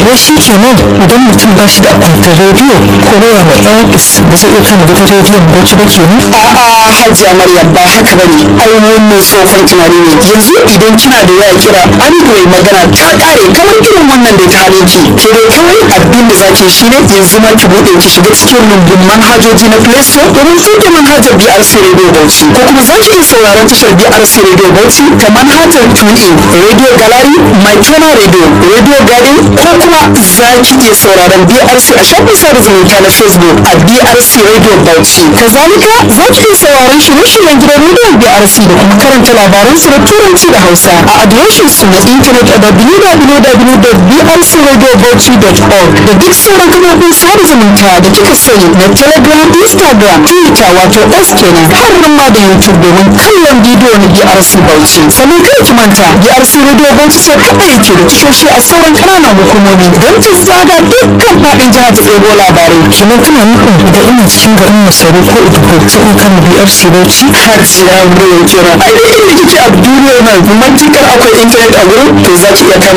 wai shi kenan idan mutum ba shi da akwatin rediyo ko waya mai airpis ba zai iya kama gidan rediyon bauchi ba kenan a'a hajiya maryam ba haka bane ai wannan tsohon tunani ne yanzu idan kina da waya kira android magana ta kare kamar irin wannan da ta hane ki ke dai kawai abin da zaki shi ne yanzu ma ki bude ki shiga cikin rumbun manhajoji na play store domin sauke manhajar brc radio bauchi ko kuma za ki iya sauraron tashar brc radio bauchi ta manhajar tunin radio gallery my channel radio radio garden ko kuma za ki iya sauraron brc a shafin sada zumunta na facebook a brc radio bauchi kazalika za ki iya sauraron shirye-shiryen gidan rediyon brc da kuma karanta labaran su da turanci da hausa a adireshin su na intanet a www.brcradiobauchi.org da duk sauran kafofin sada zumunta da kika sani na telegram instagram twitter wato s kenan har ma da youtube domin kallon bidiyo na brc bauchi sannan kada ki manta brc radio bauchi ce kaɗai yake da tashoshi a sauran ƙananan hukumomi don ki zaga dukkan faɗin jihar ta ɗebo labarai kenan kana nufin idan ina cikin garin masaru ko udugo sai in kama brc bauchi hajiya muryar kira ai dai inda kike a duniyar nan matukar akwai intanet a gurin to za ki iya kama